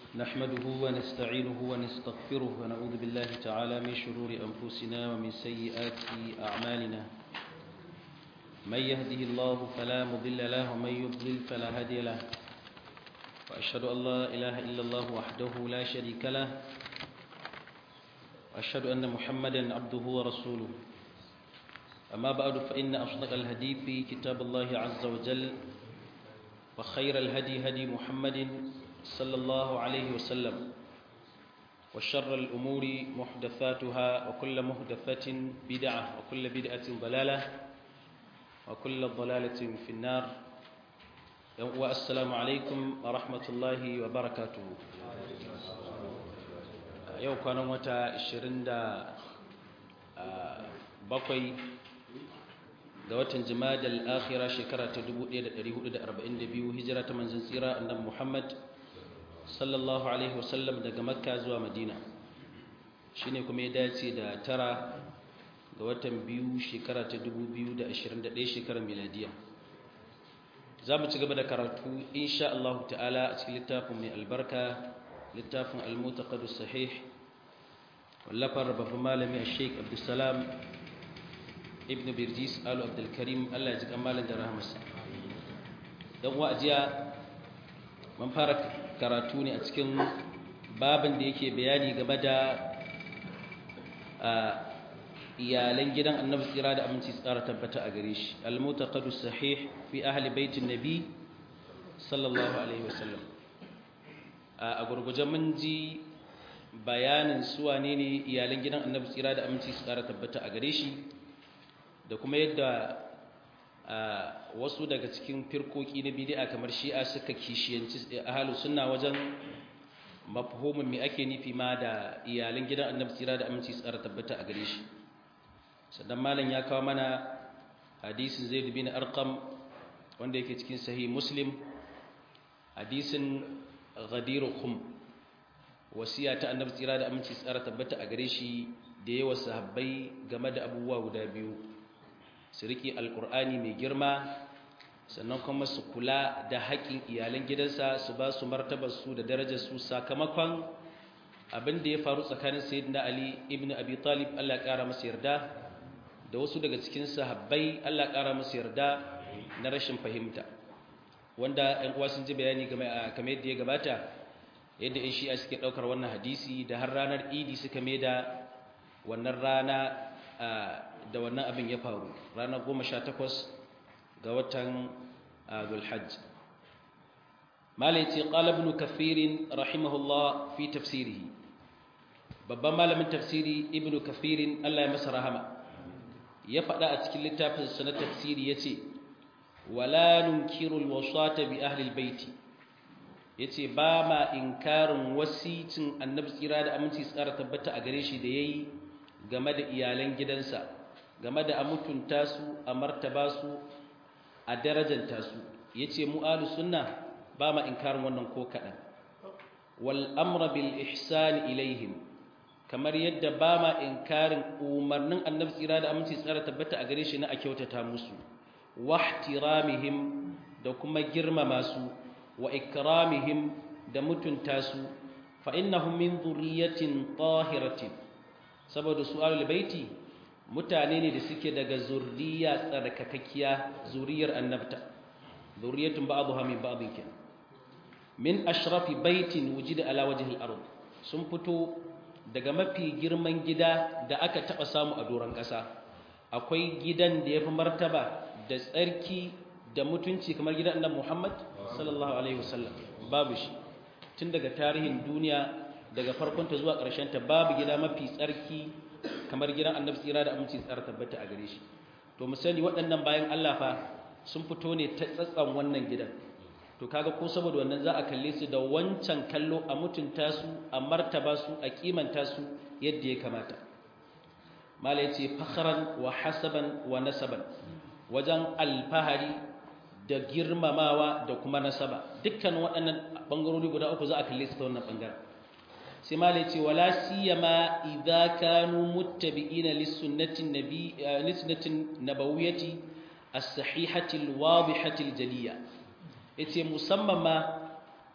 نحمده ونستعينه ونستغفره ونعوذ بالله تعالى من شرور أنفسنا ومن سيئات أعمالنا من يهده الله فلا مضل له ومن يضلل فلا هادي له وأشهد أن لا إله إلا الله وحده لا شريك له وأشهد أن محمدا عبده ورسوله أما بعد فإن أصدق الهدي في كتاب الله عز وجل وخير الهدي هدي محمد صلى الله عليه وسلم وشر الأمور محدثاتها وكل محدثة بدعة وكل بدعة ضلالة وكل ضلالة في النار والسلام عليكم ورحمة الله وبركاته yau kwanan wata 27 ga watan jimadal akhira shekara ta 1442 hijira ta manzon tsira annabi Muhammad sallallahu alaihi wasallam daga makka zuwa madina shine kuma ya dace da tara ga watan biyu shekara ta 2021 shekarar miladiya za mu ci gaba da karatu insha Allah ta'ala a cikin littafin mai albarka littafin al-mutaqad sahih wallafar babban malami Sheikh Abdulsalam ibn Birjis Alu Abdul Karim Allah ya ji kamalan da rahmarsa dan wa'ajiya mun fara karatu ne a cikin babin da yake bayani game da iyalan gidan Annabi tsira da aminci tsara tabbata a gare shi al-mutaqad sahih fi ahli baitin nabi sallallahu alaihi wasallam a gurguje mun ji bayanin su wane ne iyalan gidan annabi tsira da aminci su kara tabbata a gare shi da kuma yadda wasu daga cikin firkoki na bid'a kamar shi'a suka kishiyanci ahalu sunna wajen mafhumin me ake nufi ma da iyalan gidan annabi tsira da aminci su kara tabbata a gare shi sannan malam ya kawo mana hadisin zaid bin arqam wanda yake cikin sahih muslim hadisin ghadiru khum wasiya ta annabi tsira da aminci tsara tabbata a gare shi da yawa sahabbai game da abubuwa guda biyu su riƙe alƙur'ani mai girma sannan kuma su kula da haƙƙin iyalan gidansa su ba su martabar su da darajar su sakamakon abin da ya faru tsakanin sayyidina ali ibn abi talib Allah ya ƙara masa yarda da wasu daga cikin sahabbai Allah ya ƙara masa yarda na rashin fahimta wanda ‘yan uwa sun ji bayani game a kamar yadda ya gabata yadda ‘yan shi'a suke ɗaukar wannan hadisi da har ranar idi suka mai da wannan rana da wannan abin ya faru ranar goma sha takwas ga watan zulhajj malai ce ƙalabnu kafirin rahimahullah fi tafsirihi babban malamin tafsiri ibnu kafirin allah ya masa rahama ya faɗa a cikin littafinsa na tafsiri ya ce wala nunkirul wasata bi ahlil baiti yace ba ma inkarin wasicin annabi tsira da aminci tsara tabbata a gare shi da yayi game da iyalan gidansa game da amutunta su a martaba su a darajanta su yace mu ahlus sunna ba ma inkarin wannan ko kadan wal amra bil ihsan ilaihim kamar yadda ba ma inkarin umarnin annabi tsira da aminci tsara tabbata a gare shi na a kyautata musu wahtiramihim da kuma girmama su wa ikramihim da mutunta su fa innahum min dhurriyyatin tahiratin saboda su ahlul baiti mutane ne da suke daga zurriya tsarkakakkiya zuriyar annabta zurriyatun ba'dha min ba'dhin kin min ashrafi baitin wujida ala wajhi al-ard sun fito daga mafi girman gida da aka taba samu a doron kasa akwai gidan da yafi martaba da tsarki da mutunci kamar gidan annabi Muhammad sallallahu alaihi wasallam babu shi tun daga tarihin duniya daga farkon ta zuwa ƙarshen ta babu gida mafi tsarki kamar gidan annabi tsira da aminci tsara tabbata a gare shi to mu sani waɗannan bayan Allah fa sun fito ne ta tsatsan wannan gidan to kaga ko saboda wannan za a kalle su da wancan kallo a mutunta su a martaba su a kimanta su yadda ya kamata mala yace fakhran wa hasaban wa nasaban wajen alfahari da girmamawa da kuma nasaba dukkan waɗannan ɓangarori guda uku za a kalle su ta wannan ɓangaren sai malai ce wala siyama idza kanu muttabi'ina lis-sunnatin nabi lis-sunnatin nabawiyyati as-sahihati al-wadihati al-jaliyya yace musamman ma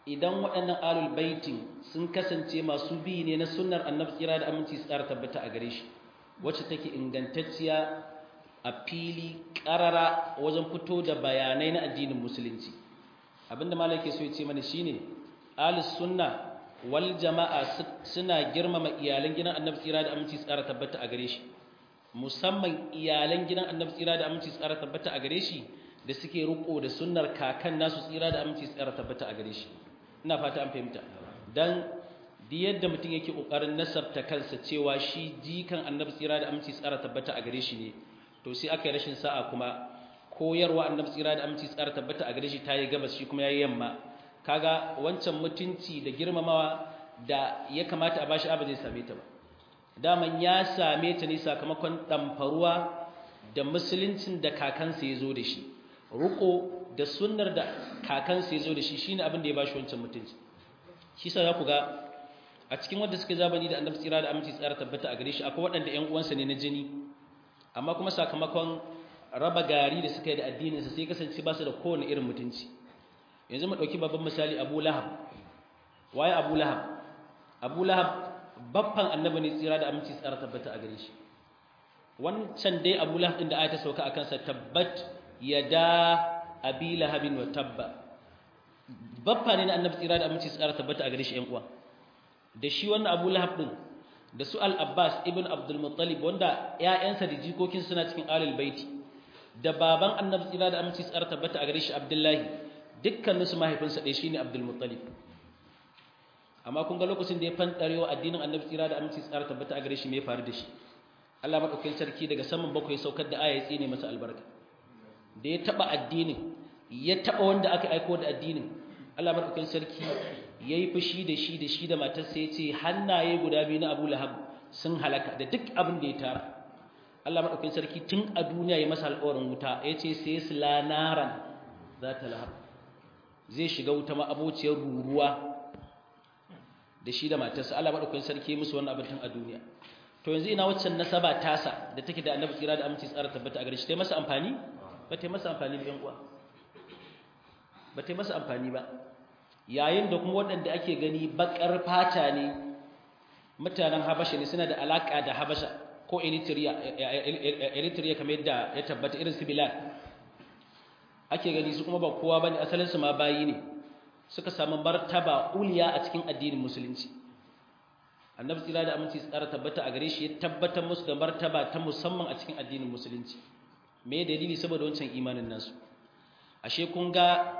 idan waɗannan alul baitin sun kasance masu bi ne na sunnar annabi tsira da aminci su tsara tabbata a gare shi wacce take ingantacciya a fili ƙarara wajen fito da bayanai na addinin musulunci abinda malai ke so ya ce mana shine alus sunna wal jama'a suna girmama iyalan gidan annabi tsira da aminci su tsara tabbata a gare shi musamman iyalan gidan annabi tsira da aminci su tsara tabbata a gare shi da suke riko da sunnar kakan nasu tsira da aminci su tsara tabbata a gare shi ina fata an fahimta dan di yadda mutum yake kokarin nasabta kansa cewa shi jikan annabi tsira da aminci tsara tabbata a gare shi ne to sai aka yi rashin sa'a kuma koyarwa annabi tsira da aminci tsara tabbata a gare shi tayi gabas shi kuma yayi yamma kaga wancan mutunci da girmamawa da ya kamata a bashi abu zai same ta ba daman ya same ta ne sakamakon damfaruwa da musuluncin da kakansa ya zo da shi ruko da sunnar da kakansa ya zo da shi shine abin da ya bashi wancan mutunci shi sa za ku ga a cikin wanda suka zabani da annabi tsira da aminci tsara tabbata a gare shi akwai waɗanda ƴan uwansa ne na jini amma kuma sakamakon raba gari da suka yi da addininsa sai kasance ba su da kowane irin mutunci yanzu mu ɗauki babban misali abu lahab waye abu lahab abu lahab babban annabi ne tsira da aminci tsara tabbata a gare shi wancan dai abu lahab ɗin da ayata sauka a kansa tabbat yada abi lahabin wa tabba babba ne na annabi tsira da aminci tsara tabbata a gare shi ƴan uwa da shi wannan abu lahab ɗin da su al-abbas ibn abdul muttalib wanda ƴaƴansa da jikokin suna cikin alul baiti da baban annabi tsira da aminci tsara tabbata a gare shi abdullahi dukkanin su mahaifinsa ɗaya shine abdul muttalib amma kun ga lokacin da ya fantarewa addinin annabi tsira da aminci tsara tabbata a gare shi me ya faru da shi Allah madaukakin sarki daga saman bakwai saukar da aya ya tsine masa albarka da ya taba addinin ya taba wanda aka aiko da addinin Allah madaukakin sarki yayi fushi da shi da shi da matarsa yace hannaye guda biyu na Abu Lahab sun halaka da duk abin da ya tara Allah madaukakin sarki tun a duniya ya masa alƙawarin wuta yace sai sila naran za ta lahab zai shiga wuta ma abociyar ruruwa da shi da matarsa Allah madaukakin sarki ya musu wannan abin tun a duniya to yanzu ina waccan nasaba tasa da take da Annabi tsira da aminci tsara tabbata a gare shi tai masa amfani ba tai masa amfani ba yan uwa ba tai masa amfani ba yayin da kuma waɗanda ake gani bakar fata ne mutanen Habasha ne suna da alaka da Habasha ko Eritrea Eritrea kamar yadda ya tabbata irin su Bilal ake gani su kuma ba kowa bane asalin su ma bayi ne suka samu martaba uliya a cikin addinin musulunci annabi tsira da aminci tsara tabbata a gare shi ya tabbatar musu da martaba ta musamman a cikin addinin musulunci me dalili saboda wancan imanin nasu ashe kun ga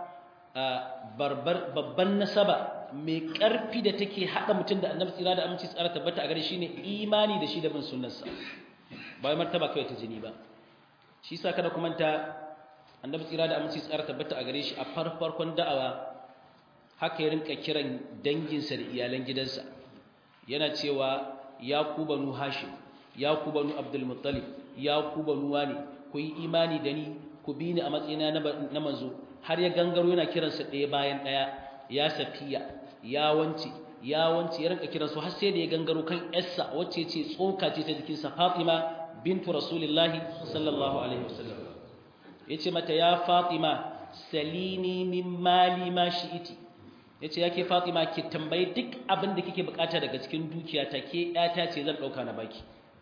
babban nasaba mai ƙarfi da take haɗa mutum da annabi tsira da aminci tsara tabbata a gare shi ne imani da shi da bin sunnarsa ba wai martaba kawai ta jini ba shi sa kada kuma ta annabi tsira da aminci tsara tabbata a gare shi a farfarkon da'awa haka ya rinka kiran danginsa da iyalan gidansa yana cewa ya ku banu hashim ya ku banu abdul muttalib ya ku banu wani ku yi imani da ni ku bi ni a matsayina na manzo har ya gangaro yana kiransa ɗaya bayan ɗaya ya safiya ya wance ya wance ya rinka kiransu har sai da ya gangaro kan yarsa wacce ce tsoka ce ta jikinsa fatima bintu rasulillahi sallallahu alaihi wasallam yace mata ya fatima salini min mali ma shi'iti yace yake fatima ki tambayi duk abin da kike bukata daga cikin dukiyata ke yata ce zan dauka na baki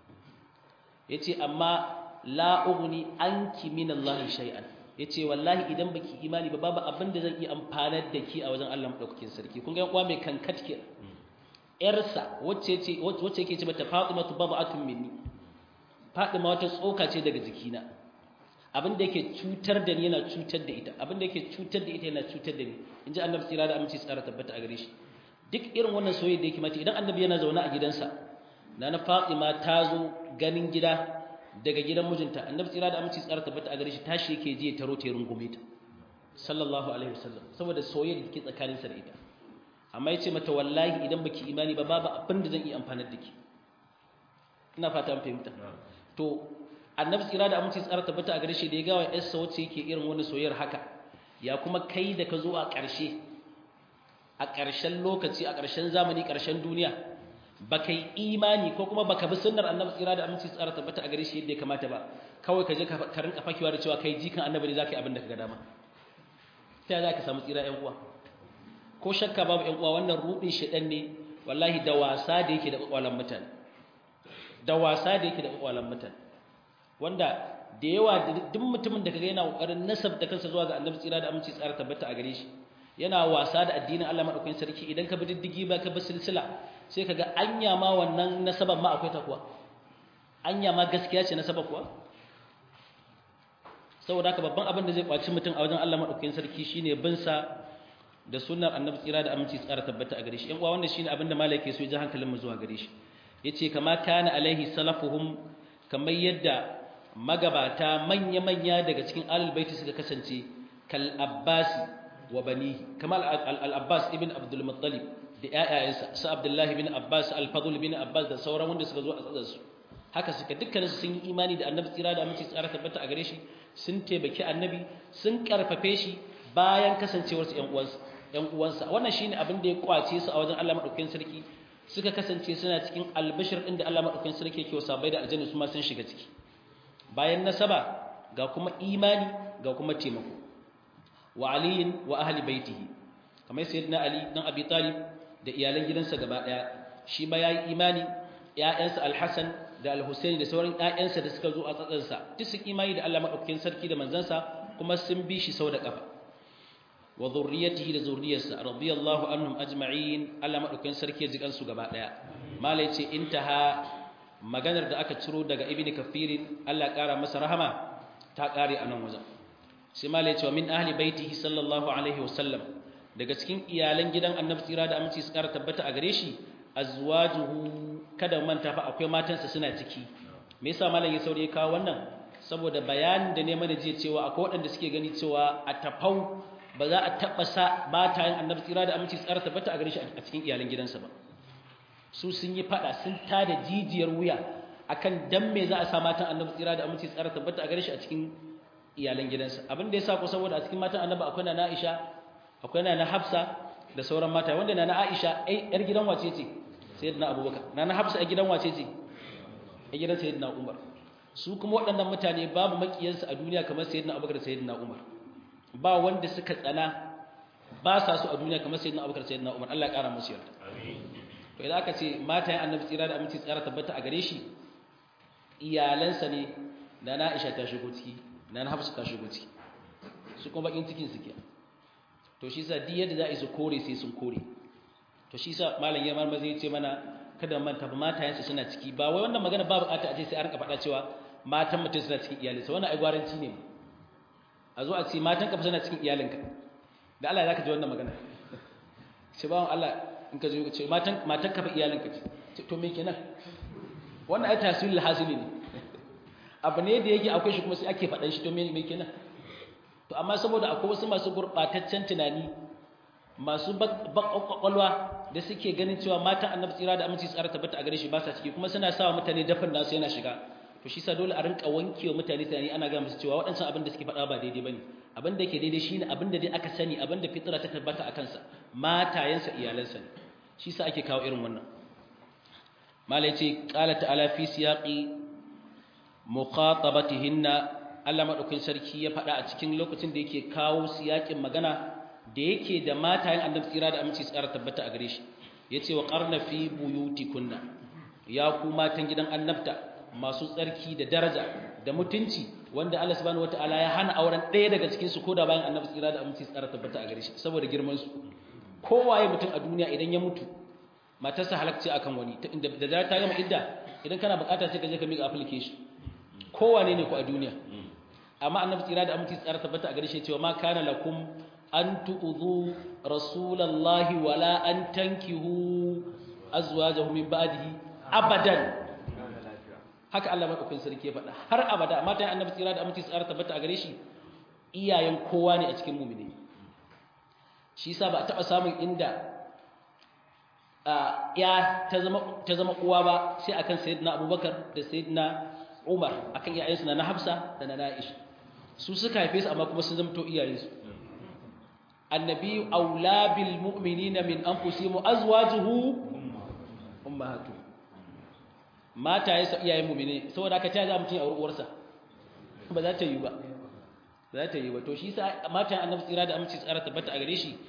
yace amma la ughni anki min Allah shay'an yace wallahi idan baki imani ba babu abin da zan iya amfanar da ki a wajen Allah madaukakin sarki kun ga uwa mai kankat ke yarsa wacce ce wacce yake ce mata fatima baba'atun minni fatima wata tsoka ce daga jikina abin da yake cutar da ni yana cutar da ita abin da yake cutar da ita yana cutar da ni inji annabi tsira da aminci tsara tabbata a gare shi duk irin wannan soyayya da yake mata idan annabi yana zaune a gidansa nana Fatima ta zo ganin gida daga gidan mijinta annabi tsira da aminci tsara tabbata a gare shi tashi yake je ya taro ta rungume ta sallallahu alaihi wasallam saboda soyayya da take tsakanin sa da ita amma yace mata wallahi idan baki imani ba babu abin da zan iya amfanar da ki ina fata an fahimta to annabi tsira da aminci tsara tabbata a gare shi da ya gawa yarsa wacce yake irin wani soyayyar haka ya kuma kai da ka zo a ƙarshe a ƙarshen lokaci a ƙarshen zamani ƙarshen duniya baka yi imani ko kuma baka bi sunnar annabi tsira da aminci tsara tabbata a gare shi yadda ya kamata ba kawai ka je ka rinka fakewa da cewa kai jikan annabi ne zaka yi abin da ka ga dama ta za ka samu tsira ƴan uwa ko shakka babu ƴan uwa wannan rudin shedan ne wallahi da wasa da yake da kwakwalan mutane da wasa da yake da kwakwalan mutane wanda da yawa duk mutumin da kaga yana kokarin nasabta kansa zuwa ga annabi tsira da aminci tsara tabbata a gare shi yana wasa da addinin Allah madaukakin sarki idan ka bi diddigi ba ka bi silsila sai kaga anya ma wannan nasaban ma akwai ta kuwa anya ma gaskiya ce nasaba kuwa saboda haka babban abin da zai kwaci mutum a wajen Allah madaukakin sarki shine bin sa da sunnar annabi tsira da aminci tsara tabbata a gare shi yan uwa wannan shine abin da malaka so ya ji hankalin mu zuwa gare shi yace kama kana alaihi salafuhum kamar yadda magabata manya-manya daga cikin alul baiti suka kasance kal abbasi wa banihi kamar al-abbas ibn abdul muttalib da ƴaƴayensa su abdullahi bin abbas al-fadl bin abbas da sauran wanda suka zo a tsadan su haka suka dukkanin su sun yi imani da annabi tsira da aminci tsara tabbata a gare shi sun taimaki annabi sun karfafe shi bayan kasancewar su ƴan uwansa ƴan uwansa wannan shine abin da ya kwace su a wajen Allah madaukakin sarki suka kasance suna cikin albashir din da Allah madaukakin sarki yake wasa bai da aljanna su ma sun shiga ciki bayan nasaba ga kuma imani ga kuma taimako wa aliyin wa ahli baitihi kamar sayyidina ali dan abi talib da iyalan gidansa gaba daya shi ba yayi imani ƴaƴansa al-hasan da al-husaini da sauran ƴaƴansa da suka zo a tsatsansa duk su imani da Allah madaukakin sarki da manzansa kuma sun bi shi sau da kafa wa zurriyatihi da zurriyarsa radiyallahu anhum ajma'in Allah madaukakin sarki ya ji kansu gaba daya malai ce intaha maganar da aka ciro daga ibn kafirin Allah ƙara masa rahama ta ƙare a nan wajen sai malai cewa min ahli baitihi sallallahu alaihi wasallam daga cikin iyalan gidan annabi tsira da aminci su ƙara tabbata a gare shi azwajuhu kada manta fa akwai matansa suna ciki me yasa malam ya saurayi kawo wannan saboda bayanin da ne mana jiya cewa akwai waɗanda suke gani cewa a tafau ba za a taɓa sa matayen annabi tsira da aminci su ƙara tabbata a gare shi a cikin iyalan gidansa ba su sun yi fada sun tada jijiyar wuya akan dan me za a sa matan annabi tsira da aminci tsara tabbata a gare shi a cikin iyalan gidansa abin da yasa ko saboda a cikin matan annabi akwai na Aisha akwai na Hafsa da sauran mata wanda na Aisha ai yar gidan wace ce sayyidina Abubakar na Hafsa a gidan wace ce a gidan sayyidina Umar su kuma waɗannan mutane babu makiyansu a duniya kamar sayyidina Abubakar da sayyidina Umar ba wanda suka tsana ba sa su a duniya kamar sayyidina Abubakar da sayyidina Umar Allah ya kara musu yarda to idan aka ce matayen annabi tsira da aminci tsara tabbata a gare shi iyalansa ne da na Aisha ta shigo ciki da na Hafsa ta shigo ciki su kuma bakin cikin su ke to shi sa duk yadda za a yi su kore sai sun kore to shi sa malam ya marmaza ya ce mana kada manta ba matayensa suna ciki ba wai wannan magana ba bukata a ce sai a rinka faɗa cewa matan mutum suna cikin iyalinsa wannan ai gwaranci ne a zo a ce matan ka suna cikin iyalinka da Allah ya zaka ji wannan magana sai bawon Allah in ka zo ce matan matan ka fa iyalinka ce to me kenan wannan ai taswilul hasili ne abu ne da yake akwai shi kuma sai ake faɗan shi to me me kenan to amma saboda akwai wasu masu gurɓataccen tunani masu kwakwalwa da suke ganin cewa matan annabi tsira da aminci tsara tabbata a gare shi ba sa ciki kuma suna sawa mutane dafin nasu yana shiga to shi sa dole a rinka wanke wa mutane tunani ana ga musu cewa waɗancan abin da suke faɗa ba daidai bane abin da yake daidai shine abin da dai aka sani abin da fitra ta tabbata a kansa matayensa iyalansa ne shi sa ake kawo irin wannan mala yace qala ta'ala fi siyaqi muqatabatihinna Allah madaukakin sarki ya faɗa a cikin lokacin da yake kawo siyakin magana da yake da matayen annabi tsira da aminci tsara tabbata a gare shi yace wa qarna fi buyutikunna ya ku matan gidan annabta masu tsarki da daraja da mutunci wanda Allah subhanahu wataala ya hana auren ɗaya daga cikin su koda bayan annabi tsira da aminci tsara tabbata a gare shi saboda girman su kowaye mutum a duniya idan ya mutu matarsa halakci akan wani inda da ta gama idda idan kana bukata sai ka je ka miƙa application kowane ne ku a duniya amma annabi tsira da aminci tsara tabbata a gare shi cewa ma kana lakum an tu'udhu rasulallahi wala an tankihu azwajahu min ba'dihi abadan haka Allah madaukakin sarki ya faɗa har abada matan annabi tsira da aminci tsara tabbata a gare shi iyayen kowa ne a cikin mu'mini shi yasa ba a taɓa samun inda ya ta zama ta zama uwa ba sai akan sayyidina Abubakar da sayyidina Umar akan iyayensu na Hafsa da na Aisha su suka haife su amma kuma sun zama to iyayensu annabi aula bil mu'minina min anfusihim azwajuhu ummahatu mata yasa iyayen mu'mini saboda haka ta za mutun a uwarsa ba za ta yi ba za ta yi ba to shi sa mata annabi tsira da aminci tsara tabbata a gare shi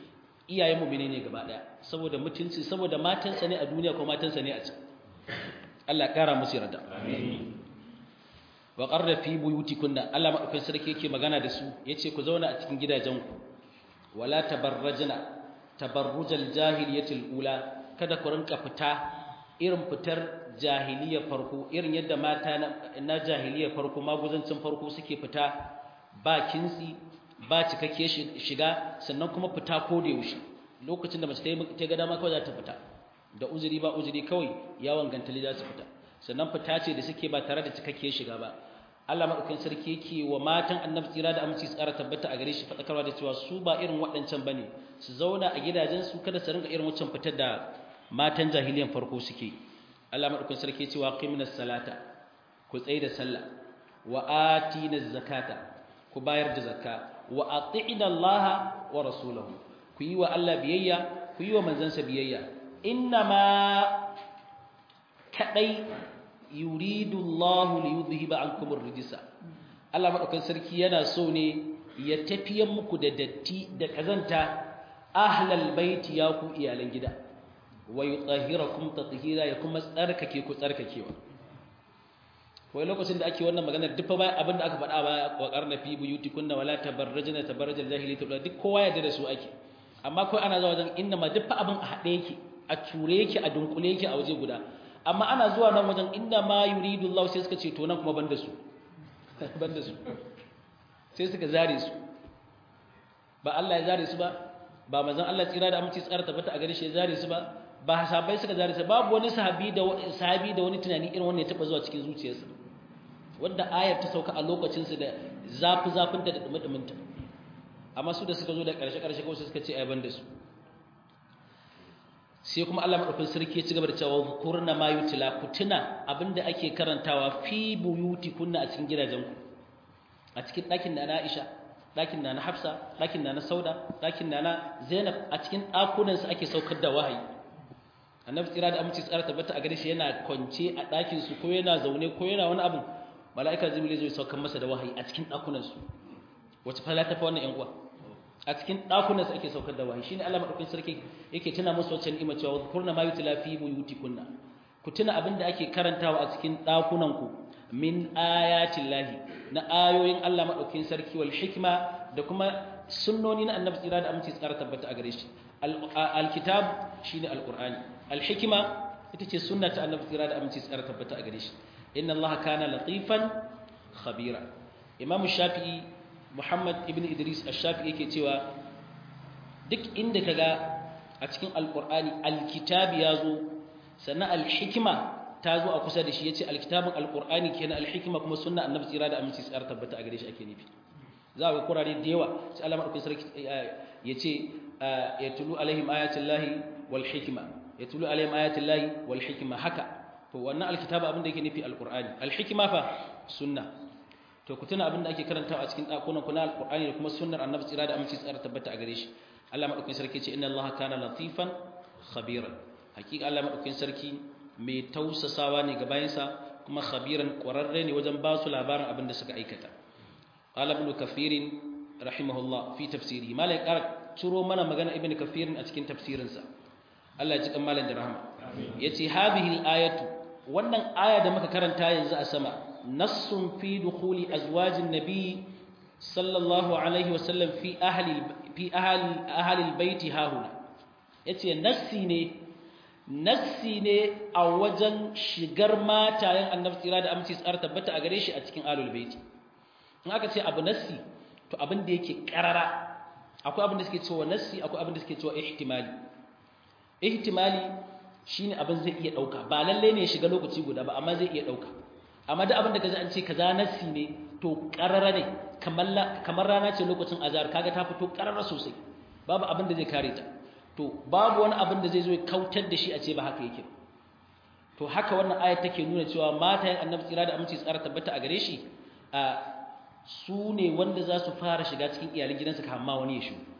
iyayen mu'mini ne gaba daya saboda mutunci saboda matansa ne a duniya ko matansa ne a can Allah kara musu yarda amin wa qarra fi buyutikunna Allah madaukakin sarki yake magana da su yace ku zauna a cikin gidajenku wala tabarrajna tabarrujal jahiliyatil ula kada ku rinka fita irin fitar jahiliya farko irin yadda mata na jahiliya farko maguzancin farko suke fita ba kinsi ba cikakke shiga sannan kuma fita ko da yaushe lokacin da mace ta ga dama kawai za ta fita da uzuri ba uzuri kawai yawon gantali za su fita sannan fita ce da suke ba tare da cikakke shiga ba Allah madaukakin sarki yake wa matan annabi tsira da aminci tsara tabbata a gare shi fadakarwa da cewa su ba irin waɗancan bane su zauna a gidajen su kada su ringa irin wancan fitar da matan jahiliyan farko suke Allah madaukakin sarki yake cewa qiminas salata ku tsaye da sallah wa atinaz zakata ku bayar da zakka wa ati'ina Allah wa rasulahu ku yi wa Allah biyayya ku yi wa manzansa biyayya innama kadai yuridu Allah li yudhhiba ankum ar-rijsa Allah madaukan sarki yana so ne ya tafiyan muku da datti da kazanta ahlal baiti ya ku iyalan gida wa yutahhirakum tatheera ya kuma tsarkake ku tsarkakewa wai lokacin da ake wannan maganar duk ba abin da aka faɗa ba wa qarna fi buyutikunna wala tabarrajna tabarrajal jahiliyyah duk kowa ya da su ake amma kai ana zuwa wajen inna ma duk abin a haɗe yake a ture yake a dunkule yake a waje guda amma ana zuwa nan wajen inda ma yuridu Allah sai suka ce to nan kuma banda su banda su sai suka zare su ba Allah ya zare su ba ba manzon Allah tsira da aminci tsara tabbata a gare shi ya zare su ba ba sahabbai suka zare su babu wani sahabi da sahabi da wani tunani irin wannan ya taba zuwa cikin zuciyarsa wanda ayar ta sauka a lokacin su da zafi zafin da dumudumin ta amma su da suka zo da karshe karshe kawai suka ce ai banda su sai kuma Allah madaukakin sarki ya ci gaba da cewa kurna ma yutila ku tuna abinda ake karantawa fi buyutikunna a cikin gidajenku a cikin ɗakin da na Aisha ɗakin da na Hafsa ɗakin da na Sauda ɗakin da na Zainab a cikin ɗakunan su ake saukar da wahayi Annabi tsira da aminci tsara tabbata a gare shi yana kwance a ɗakin su ko yana zaune ko yana wani abu mala'ika Jibril zai saukar masa da wahayi a cikin ɗakunan su wace fala ta fa wannan ƴan uwa a cikin ɗakunan su ake saukar da wahayi shine Allah madaukakin sarki yake tuna musu wacce ni'ima cewa kurna ma yutila fi buyutikunna ku tuna abin da ake karantawa a cikin ɗakunan ku min ayatin lahi na ayoyin Allah madaukakin sarki wal hikma da kuma sunnoni na annabi tsira da aminci tsara tabbata a gare shi alkitab shine alqur'ani alhikma ita ce sunna ta annabi tsira da aminci tsara tabbata a gare shi inna Allah kana latifan khabira imam shafi'i Muhammad ibn Idris ash-Shafi'i yake cewa duk inda kaga a cikin alqur'ani alkitabi yazo sannan alhikma ta zo a kusa da shi yace alkitabun alqur'ani kenan alhikma kuma sunna annabi tsira da aminci tsara tabbata a gare shi ake nufi za ga kurare da yawa sai Allah madaukakin sarki yace yatlu alaihim ayatullahi wal hikma yatlu alaihim ayatullahi wal hikma haka to wannan alkitaba abin da yake nufi alqur'ani alhikma fa sunna to ku tuna abin da ake karantawa a cikin dakunan ku na alqur'ani da kuma sunnar annabi tsira da aminci tsara tabbata a gare shi Allah madaukakin sarki ce inna Allah kana latifan khabiran hakika Allah madaukakin sarki mai tausasawa ne ga bayansa kuma khabiran ƙwararre ne wajen ba su labarin abin da suka aikata qala ibn kafirin rahimahullah fi tafsiri malai ƙara ciro mana magana ibn kafirin a cikin tafsirinsa Allah ya ji kan malam da rahama yace hadhihi al-ayatu wannan aya da muka karanta yanzu a sama nassun fi dukhuli azwajin nabi sallallahu alaihi wasallam fi ahli fi ahli ahli al-bait hahuna yace nassi ne nassi ne a wajen shigar matayen annabi tsira da aminci tsara tabbata a gare shi a cikin alul baiti in aka ce abu nassi to abin da yake karara akwai abin da suke cewa nassi akwai abin da suke cewa ihtimali ihtimali shine abin zai iya dauka ba lalle ne ya shiga lokaci guda ba amma zai iya dauka amma duk abin da kaji an ce kaza nassi ne to karara ne kamar kamar rana ce lokacin azhar kaga ta fito karara sosai babu abin da zai kare ta to babu wani abin da zai zo ya kautar da shi a ce ba haka yake to haka wannan ayat take nuna cewa matayen annabi tsira da aminci tsara tabbata a gare shi a su ne wanda za su fara shiga cikin iyalin gidansa kama wani ya shigo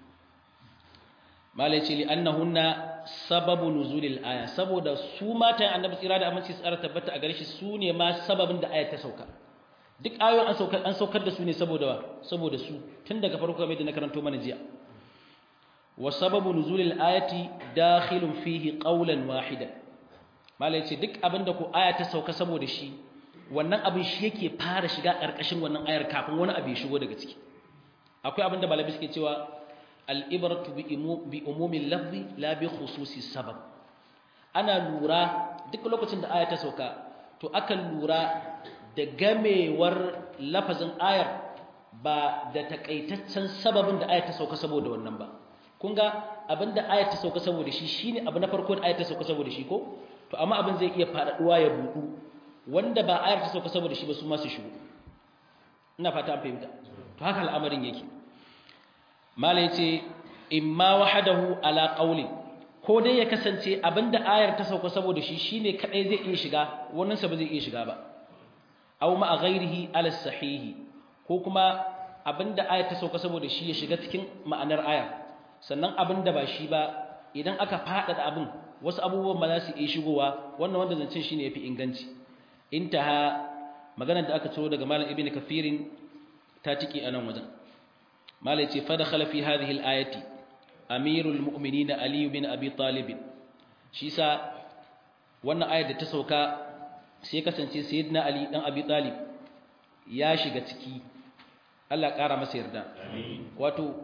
malai ce li annahunna sababu nuzulil aya saboda su matayen annabi tsira da aminci tsara tabbata a gare shi su ne ma sababin da ayat ta sauka duk ayoyin an saukar an saukar da su ne saboda saboda su tun daga farko kamar da na karanto mana jiya wa sababu nuzulil ayati dakhilun fihi qawlan wahidan malai ce duk abinda ku aya ta sauka saboda shi wannan abin shi yake fara shiga karkashin wannan ayar kafin wani abu ya shigo daga ciki akwai abinda malabi suke cewa al-ibratu bi umumil lafzi la bi khususi sabab ana lura duk lokacin da aya ta sauka to akan lura da gamewar lafazin ayar ba da takaitaccen sababin da aya ta sauka saboda wannan ba kun ga abinda aya ta sauka saboda shi shine abu na farko da aya ta sauka saboda shi ko to amma abin zai iya faɗaɗuwa ya buɗu wanda ba ayar ta sauka saboda shi ba su ma su shigo ina fata an fahimta to haka al'amarin yake mala yace imma wahadahu ala qawli ko dai ya kasance abinda ayar ta sauka saboda shi shine kadai zai iya shiga wannan sa ba zai iya shiga ba aw ma ghairihi ala sahihi ko kuma abinda ayar ta sauka saboda shi ya shiga cikin ma'anar ayar sannan abinda ba shi ba idan aka faɗaɗa abin wasu abubuwan ba za su iya shigowa wannan wanda zancen shine yafi inganci intaha maganar da aka ciro daga malam ibnu kafirin ta tiki anan wajen malai ce fa dakhala fi hadhihi al-ayati amirul mu'minin ali bin abi talib shi sa wannan ayar da ta sauka sai kasance sayyidina ali dan abi talib ya shiga ciki Allah ƙara masa yarda wato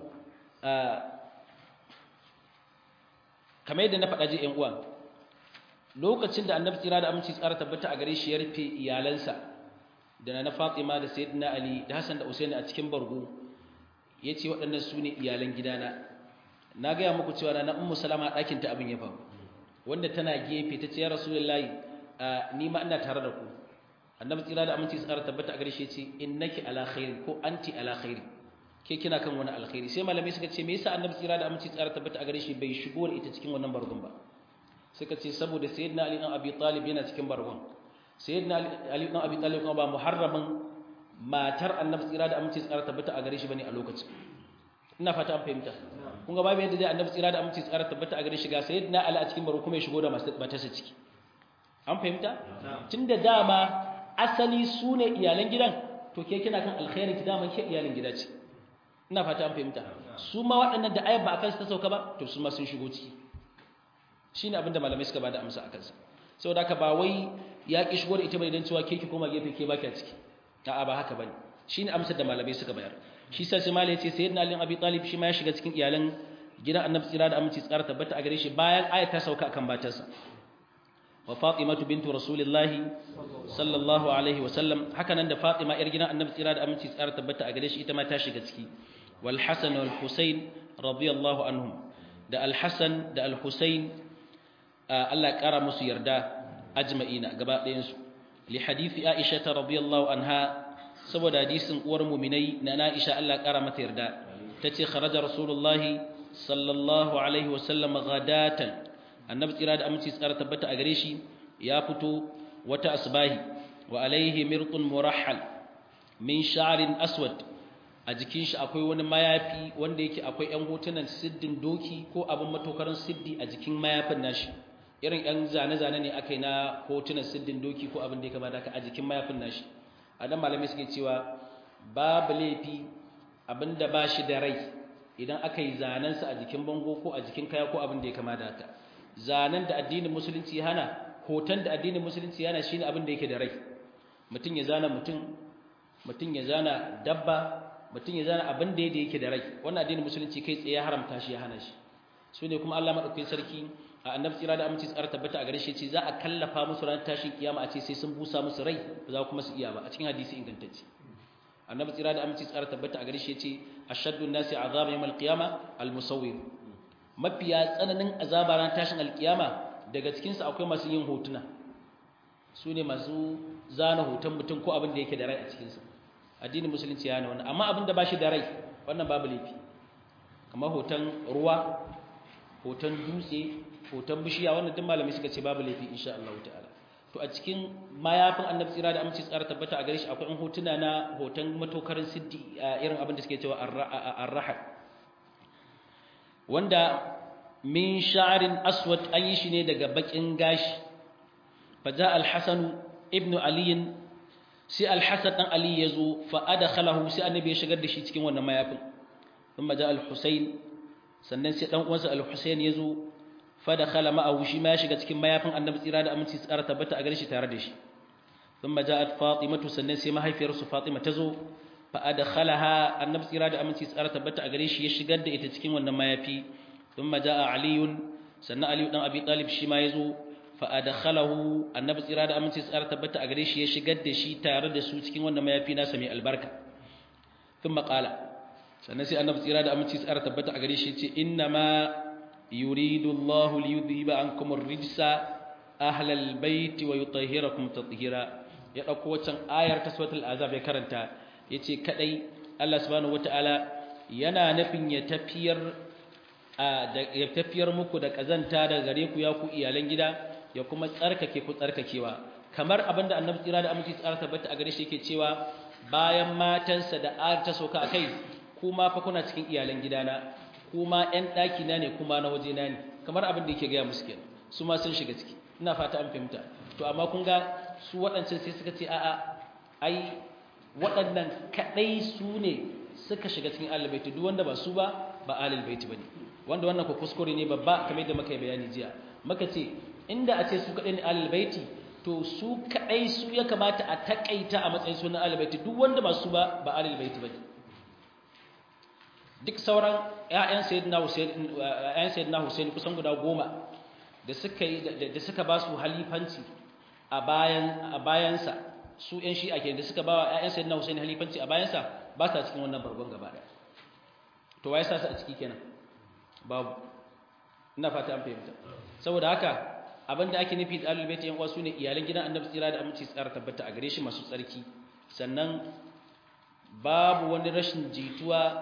kamar yadda na faɗa ji ƴan uwa lokacin da annabi tsira da aminci tsara tabbata a gare shi ya rufe iyalansa da na Fatima da sayyidina ali da Hassan da Usaini a cikin bargo yace waɗannan su ne iyalan gidana na gaya muku cewa na ummu salama ɗakin ta abin ya faru wanda tana gefe ta ce ya rasulullahi ni ma ina tare da ku annabi tsira da aminci tsara tabbata a gare shi yace innaki ala khairi ko anti ala khairi ke kina kan wani alkhairi sai malamai suka ce me yasa annabi tsira da aminci tsara tabbata a gare shi bai shigo da ita cikin wannan bargon ba suka ce saboda sayyidina ali dan abi talib yana cikin bargon sayyidina ali dan abi talib kuma ba muharramin matar annabi tsira da aminci tsara tabbata a gare shi bane a lokacin ina fata an fahimta kun ga babu yadda dai annabi tsira da aminci tsara tabbata a gare shi ga sayyidina ali a cikin bargon kuma ya shigo da matarsa ciki an fahimta tunda dama asali su ne iyalan gidan to ke kina kan alkhairin ki dama ke iyalin gida ce ina fata an fahimta su ma waɗannan da ayat ba akan su ta sauka ba to su ma sun shigo ciki shine abin da malamai suka bada amsa akan sa saboda haka ba wai ya ki shigo da ita bane dan cewa ke ki koma gefe ke baki a ciki a'a ba haka bane shine amsar da malamai suka bayar shi sa sai malai yace sayyidina ali abi talib shi ma ya shiga cikin iyalan gidan annabi tsira da aminci tsara tabbata a gare shi bayan ayat ta sauka akan batarsa wa fatimatu bintu rasulillahi sallallahu alaihi wa sallam haka nan da fatima yar gidan annabi tsira da aminci tsara tabbata a gare shi ita ma ta shiga ciki wal hasan wal husain radiyallahu anhum da al hasan da al husain Allah ya kara musu yarda ajma'ina gaba ɗayan su li hadisi aisha radiyallahu anha saboda hadisin uwar mu'minai na aisha Allah ya kara mata yarda tace kharaja rasulullahi sallallahu alaihi wa sallam ghadatan annabi tsira da aminci tsara tabbata a gare shi ya fito wata asbahi wa alaihi mirqun murahhal min sha'rin aswad a jikin shi akwai wani mayafi wanda yake akwai ƴan hotunan siddin doki ko abin matokarin siddi a jikin mayafin nashi irin ƴan zane-zane ne aka yi na hotunan siddin doki ko abin da ya kamata ka a jikin mayafin nashi a dan malamai suke cewa babu laifi abinda ba shi da rai idan aka yi zanensa a jikin bango ko a jikin kaya ko abin da ya kamata haka zanen da addinin musulunci ya hana hoton da addinin musulunci ya hana shine abin da yake da rai mutum ya zana mutum mutum ya zana dabba mutum ya zana abin da yake da rai wannan addinin musulunci kai tsaye ya haramta shi ya hana shi su ne kuma Allah madaukakin sarki a annabi tsira da aminci tsara tabbata a gare shi ce za a kallafa musu ran tashin kiyama a ce sai sun busa musu rai ba za kuma su iya ba a cikin hadisi ingantacce annabi tsira da aminci tsara tabbata a gare shi ce ashaddu an-nasi azaba yawm al-qiyama al-musawwir mafiya tsananin azaba ran tashin alkiyama daga cikinsu akwai masu yin hotuna su ne masu zana hoton mutum ko abin da yake da rai a cikinsa addinin musulunci ya hana wannan amma abin da ba shi da rai wannan babu laifi kamar hoton ruwa hoton dutse hoton bishiya wannan duk malami suka ce babu laifi insha Allah ta'ala to a cikin mayafin annabi tsira da aminci tsara tabbata a gare shi akwai hotuna na hoton matokarin siddi irin abin da suke cewa ar-rahab wanda min sha'arin aswad an yi shi ne daga bakin gashi faja al-hasan ibn ali sai al-hasan dan ali yazo fa adkhalahu sai annabi ya shigar da shi cikin wannan mayafin thumma ja al-husayn sannan sai dan uwansa al-Husayn yazo fa dakhala ma'ahu shi ma ya shiga cikin mayafin annabi tsira da aminci tsara tabbata a gare shi tare da shi thumma ja'at fatimatu sannan sai mahaifiyarsu fatima tazo fa adkhalaha annabi tsira da aminci tsara tabbata a gare shi ya shigar da ita cikin wannan mayafi thumma ja'a aliyun sannan aliyu dan abi talib shi ma yazo fa adkhalahu annabi tsira da aminci tsara tabbata a gare shi ya shigar da shi tare da su cikin wannan mayafi nasa mai albarka thumma qala sannan sai annabi tsira da aminci tsara tabbata a gare shi ce inna ma yuridu Allahu li yudhiba ankum ar-rijsa ahla al-bayt wa yutahhirakum tatheera ya dauko wancan ayar ta suratul azab ya karanta yace kadai Allah subhanahu wataala yana nufin ya tafiyar ya tafiyar muku da kazanta daga gare ku ya ku iyalan gida ya kuma tsarkake ku tsarkakewa kamar abinda annabi tsira da aminci tsara tabbata a gare shi yake cewa bayan matansa da ayar ta sauka akai kuma fa kuna cikin iyalan gidana kuma ƴan ɗaki na ne kuma na waje na ne kamar abin da yake gaya musu kenan su ma sun shiga ciki ina fata an fahimta to amma kun ga su waɗancan sai suka ce a'a ai waɗannan kaɗai su ne suka shiga cikin ahlul baiti duk wanda ba su ba ba ahlul baiti bane wanda wannan ko kuskure ne babba kamar yadda muka yi bayani jiya muka ce inda a ce su kaɗai ne ahlul baiti to su kaɗai su ya kamata a takaita a matsayin sunan ahlul baiti duk wanda ba su ba ba ahlul baiti bane duk sauran ƴaƴan sayyidina Hussein ƴaƴan sayyidina Hussein kusan guda goma da suka yi da suka ba su halifanci a bayan a bayansa su ƴan shi'a ke da suka ba wa ƴaƴan sayyidina Hussein halifanci a bayansa ba sa cikin wannan bargon gaba ɗaya to waye sa su a ciki kenan babu ina fata an fahimta saboda haka abinda ake nufi da ahlul bait yan uwa sune iyalan gidan annabi tsira da aminci tsara tabbata a gare shi masu tsarki sannan babu wani rashin jituwa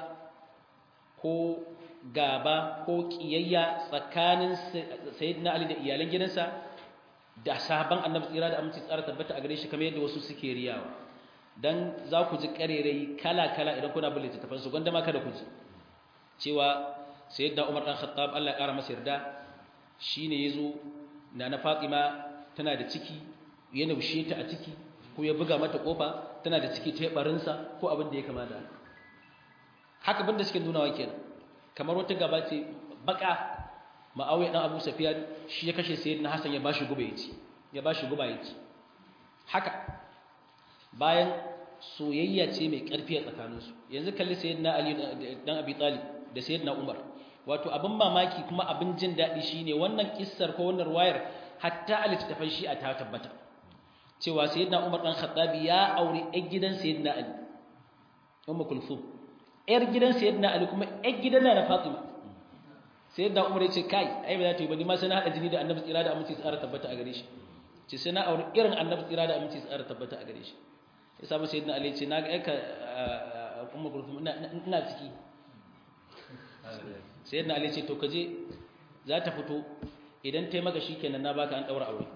ko gaba ko kiyayya tsakanin sayyidina Ali da iyalan gidansa da sahaban annabi tsira da aminci tsara tabbata a gare shi kamar yadda wasu suke riyawa dan za ku ji karerai kala-kala idan kuna bin littattafan su gwanda ma kada ku ji cewa sayyidina Umar dan Khattab Allah ya kara masa yarda shine yazo na na Fatima tana da ciki ya naushe ta a ciki ko ya buga mata kofa tana da ciki ta barinsa ko abin da ya kama da haka banda suke nuna wa kenan kamar wata gaba ce baka ma'awiya dan Abu Sufyan shi ya kashe sayyidina Hassan ya bashi guba yaci ya bashi guba yaci haka bayan soyayya ce mai karfi a tsakaninsu yanzu kalli sayyidina Ali dan Abi Talib da sayyidina Umar wato abin mamaki kuma abin jin daɗi shine wannan kissar ko wannan wayar hatta a littattafan shi'a ta tabbata cewa sayyidina Umar dan Khattabi ya aure ɗan gidan sayyidina Ali Ummu Kulthum ƴar gidan sayyidina Ali kuma ƴar gidan na Fatima sayyidina Umar ya ce kai ai ba za ta yi ba ni ma sai na hada jini da Annabi tsira da aminci tsara tabbata a gare shi ce sai na aure irin Annabi tsira da aminci tsara tabbata a gare shi ya samu sayyidina Ali ya ce na ga aika Ummu Kulthum ina ciki sayyidina Ali ce to kaje za ta fito idan ta yi maka shikenan na baka an daura aure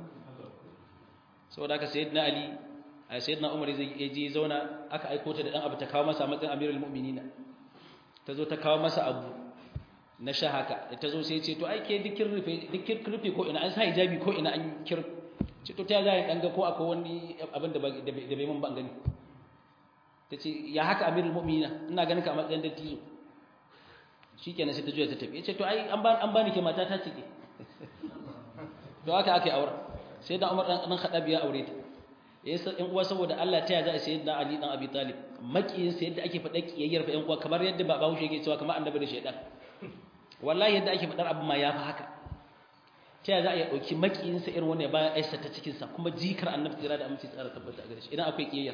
saboda haka sayyidina Ali a sayyidina Umar zai je zauna aka aiko ta da dan abu ta kawo masa matsayin Amirul Mu'minin ta zo ta kawo masa abu na sha haka ta zo sai ce to ai ke dukkin rufe dukkin rufe ko ina an sa hijabi ko ina an kir ce to ta za ya danga ko akwai wani abin da da bai mun ban gani tace ya haka Amirul Mu'minin ina ganin ka a matsayin dattijo shikenan sai ta juya ta tafi yace to ai an ba an bani ke mata ta cike to haka ake aure sai da Umar dan Khattab ya aure ta yasa ɗan uwa saboda Allah ta ya za a sayi da Ali dan Abi Talib makiyin sa yadda ake faɗa kiyayyar fa ɗan uwa kamar yadda baba Hushe yake cewa kamar annabi da shaydan wallahi yadda ake faɗar abu ma yafi haka ta ya za a yi ɗauki makiyin sa irin wannan bayan aisa ta cikin sa kuma jikar annabi tsira da aminci tsara tabbata a gare shi idan akwai kiyayyar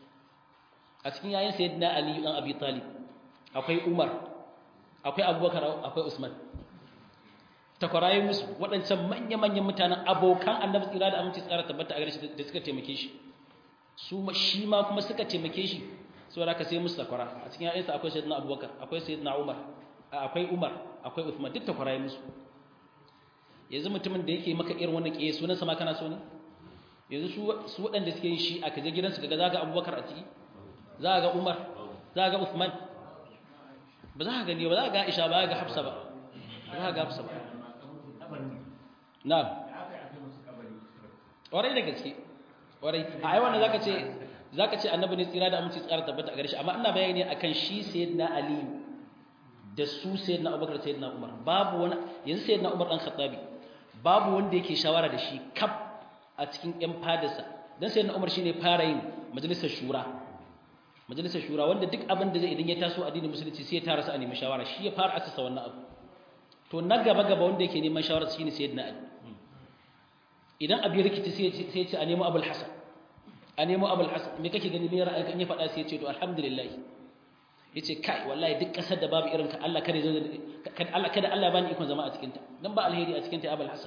a cikin yayin sayyidina Ali dan Abi Talib akwai Umar akwai Abubakar akwai Usman takwaraye musu waɗancan manya-manyan mutanen abokan annabi tsira da aminci tsara tabbata a gare shi da suka taimake shi su shi ma kuma suka taimake shi saboda ka sai musu takwara a cikin ayyansa akwai sayyidina abubakar akwai sayyidina umar akwai umar akwai uthman duk takwaraye musu yanzu mutumin da yake maka irin wannan kiyaye sunan sa ma kana so ne yanzu su su waɗanda suke yin shi a kaje gidansu kaga zaka abubakar a ciki za ga umar za ga uthman ba za ka gani ba za ka ga aisha ba za ka ga hafsa ba ba za ka ga hafsa ba Na'am. Ƙwarai da gaske. Ƙwarai. A yi wannan zaka ce zaka ce annabi ne tsira da aminci tsara tabbata a gare shi amma ina bayani akan shi sayyidina Ali da su sayyidina Abubakar sayyidina Umar babu wani yanzu sayyidina Umar dan Khattabi babu wanda yake shawara da shi kaf a cikin ƴan fadarsa dan sayyidina Umar shine fara yin majalisar shura majalisar shura wanda duk abin da zai idan ya taso addinin musulunci sai ya tara su a nemi shawara shi ya fara asasa wannan abu to na gaba gaba wanda yake neman shawara shine sayyidina Ali idan abi rikici sai sai ya ce a nemo Abul Hasan a nemo Abul Hasan me kake gani me ra'ayinka in ya faɗa sai ya ce to alhamdulillah yace kai wallahi duk kasar da babu irin ka Allah kada zo kada Allah kada Allah bani ikon zama a cikin ta dan ba alheri a cikin ta Abul Hasan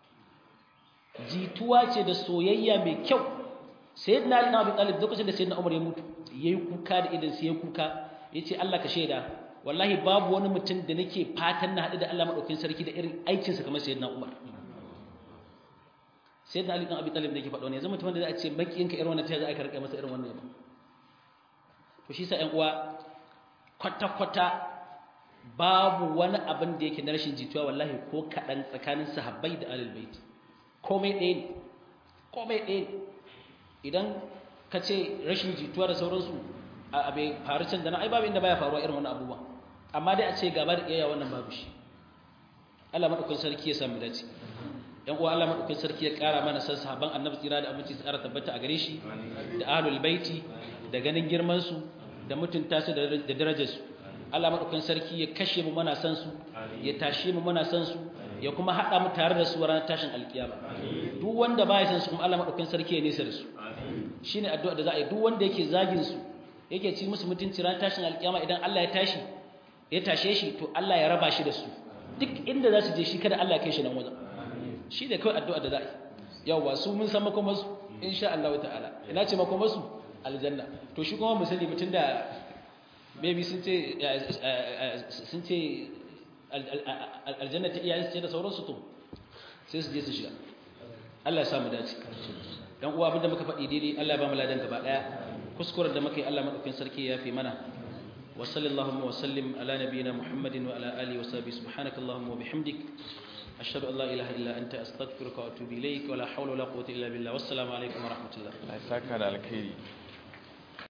jituwa ce da soyayya mai kyau sayyidina Ali na Abi Talib lokacin da sayyidina Umar ya mutu yayi kuka da idan sai ya kuka yace Allah ka shaida wallahi babu wani mutum da nake fatan na haɗu da Allah madaukakin sarki da irin aikin sa kamar sayyidina Umar sayyidina Ali dan Abi Talib da yake faɗa ne yanzu mutum da za a ce makiyinka irin wannan ta za a karɓe masa irin wannan yaba to shi sa ƴan uwa kwata kwata babu wani abin da yake na rashin jituwa wallahi ko kaɗan tsakanin sahabbai da ahlul bait komai ɗaya ne komai ɗaya ne idan ka ce rashin jituwa da sauransu a abai faru can da na ai babu inda baya faruwa irin wannan abubuwa amma dai a ce gaba da iyaya wannan babu shi Allah madaukakin sarki ya samu dace yan uwa Allah madaukakin sarki ya ƙara mana san sahabban annabi tsira da aminci su ƙara tabbata a gare shi da ahlul baiti da ganin girman su da mutunta su da darajar su Allah madaukakin sarki ya kashe mu muna san su ya tashe mu muna san su ya kuma haɗa mu tare da su ranar tashin alkiyama duk wanda baya san su kuma Allah madaukakin sarki ya nesa da su shine addu'a da za a yi duk wanda yake zagin su yake ci musu mutunci ran tashin alkiyama idan Allah ya tashi ya tashe shi to Allah ya raba shi da su duk inda za su je shi kada Allah ya kai shi nan wajen shi ne kawai addu'a da za a yi yawwa su mun san makomar su insha Allah ta'ala ina ce makomar su aljanna to shi kuma mu sani mutun da maybe sun ce sun ce aljanna ta iyayen su ce da sauransu to sai su je su shiga Allah ya samu dace dan uwa abinda muka faɗi daidai Allah ya ba mu ladan gaba daya kuskuren da muka yi Allah madaukakin sarki ya fi mana wa sallallahu wa sallim ala nabiyyina muhammadin wa ala alihi wa sahbihi subhanakallahumma wa bihamdik ashhadu an la ilaha illa anta astaghfiruka wa atubu ilayk wa la hawla wa la quwwata illa billah wassalamu alaikum wa rahmatullah Allah ya saka da alkhairi